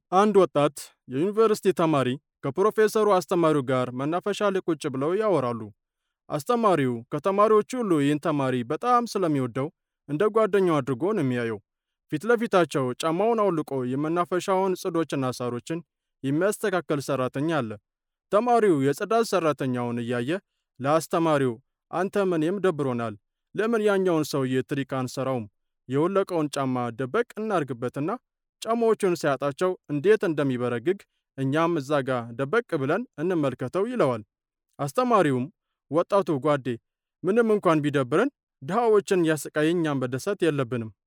አንድ ወጣት የዩኒቨርሲቲ ተማሪ ከፕሮፌሰሩ አስተማሪው ጋር መናፈሻ ላይ ቁጭ ብለው ያወራሉ። አስተማሪው ከተማሪዎች ሁሉ ይህን ተማሪ በጣም ስለሚወደው እንደ ጓደኛው አድርጎ ነው የሚያየው። ፊት ለፊታቸው ጫማውን አውልቆ የመናፈሻውን ጽዶችና ሳሮችን የሚያስተካከል ሰራተኛ አለ። ተማሪው የጽዳት ሰራተኛውን እያየ ለአስተማሪው አንተ ምን ደብሮናል፣ ለምን ያኛውን ሰውዬ ትሪክ አንሰራውም? የወለቀውን ጫማ ደበቅ እናርግበትና ጫማዎቹን ሲያጣቸው እንዴት እንደሚበረግግ እኛም እዛ ጋ ደበቅ ብለን እንመልከተው ይለዋል። አስተማሪውም ወጣቱ ጓዴ ምንም እንኳን ቢደብረን ድሃዎችን ያሰቃይ እኛም መደሰት የለብንም